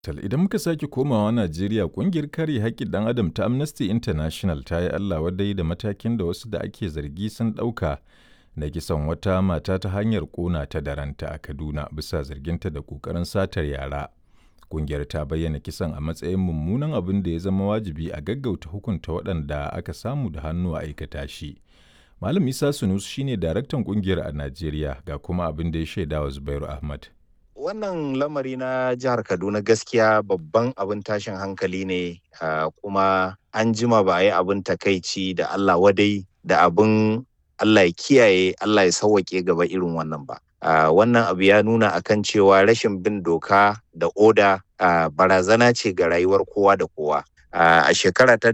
Tal idan muka sake komawa Najeriya kungiyar kare haƙƙin ɗan adam ta Amnesty International ta yi Allah wadai da matakin da wasu da ake zargi sun ɗauka na kisan wata mata ta hanyar ƙona ta da ranta a Kaduna bisa zarginta da ƙoƙarin satar yara. Kungiyar ta bayyana kisan a matsayin mummunan abin da ya zama wajibi a gaggauta hukunta waɗanda aka samu da hannu a aikata shi. Malam Isa Sunus shine daraktan kungiyar a Najeriya ga kuma abin da ya shaidawa Zubairu Ahmad. wannan lamari na jihar kaduna gaskiya babban abin tashin hankali ne kuma an jima ba a yi abin takaici da allah wadai da abin allah ya kiyaye allah ya sauwaƙe gaba irin wannan ba wannan abu ya nuna akan cewa rashin bin doka da oda barazana ce ga rayuwar kowa da kowa a shekara ta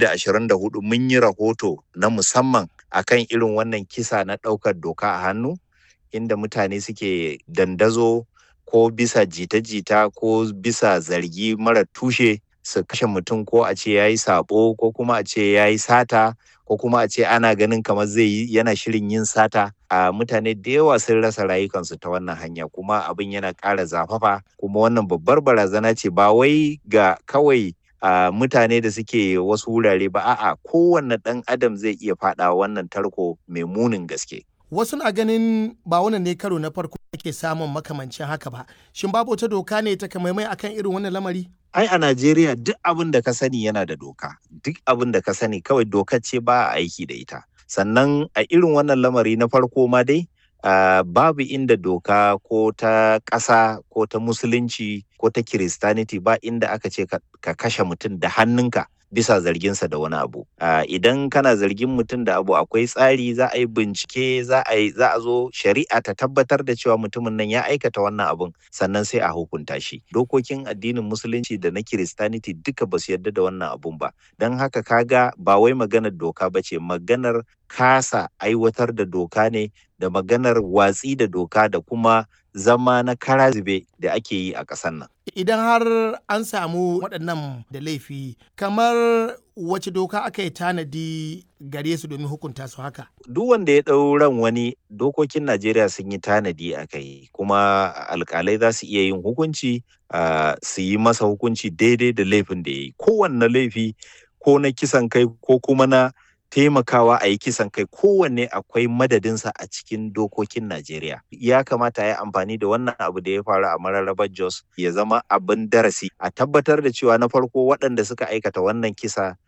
2024 mun yi rahoto na musamman akan irin wannan kisa na ɗaukar doka a hannu inda mutane suke dandazo ko bisa jita-jita ko bisa zargi mara tushe su kashe mutum ko a ce ya yi sabo ko kuma a ce ya yi sata ko kuma a ce ana ganin kamar zai yi yana shirin yin sata a mutane da yawa sun rasa rayukansu ta wannan hanya kuma abin yana ƙara zafafa kuma wannan babbar barazana ce ba wai ga kawai a mutane da suke wasu wurare ba a'a kowanne ɗan adam zai iya faɗa wannan tarko mai munin gaske wasu na ganin ba wannan ne karo na farko ake samun makamancin haka ba shin babu wata doka ne ta kamaimai akan irin wannan lamari ai a najeriya duk abin da ka sani yana da doka duk abin da ka sani kawai doka ce ba a aiki da ita sannan a irin wannan lamari na farko ma dai Uh, babu inda doka ko ta ƙasa ko ta musulunci ko ta kiristaniti ba inda aka ce ka, ka kashe mutum da hannunka bisa zarginsa da wani abu uh, idan kana zargin mutum da abu akwai tsari za a yi bincike za a yi za a zo shari'a ta tabbatar da cewa mutumin nan ya aikata wannan abun sannan sai a hukunta shi dokokin addinin musulunci da na kiristaniti duka ba su yarda da wannan abun ba don haka kaga ba wai maganar doka ba ce maganar kasa aiwatar da doka ne da maganar watsi da doka da kuma zama na karazube da ake yi a ƙasar nan. Idan har an samu waɗannan da laifi, kamar wace doka aka yi tanadi gare su domin hukunta su haka? Duk wanda ya ɗau ran wani dokokin Najeriya sun yi tanadi a kai, kuma alƙalai za su iya yin hukunci su yi masa hukunci daidai da laifin da ya yi. Kowanne laifi ko na kisan kai ko kuma na taimakawa a yi kisan kai kowanne akwai madadinsa a cikin dokokin Najeriya. Ya kamata ya amfani da wannan abu da ya faru a mararrabar Jos ya zama abin darasi a tabbatar da cewa na farko waɗanda suka aikata wannan kisa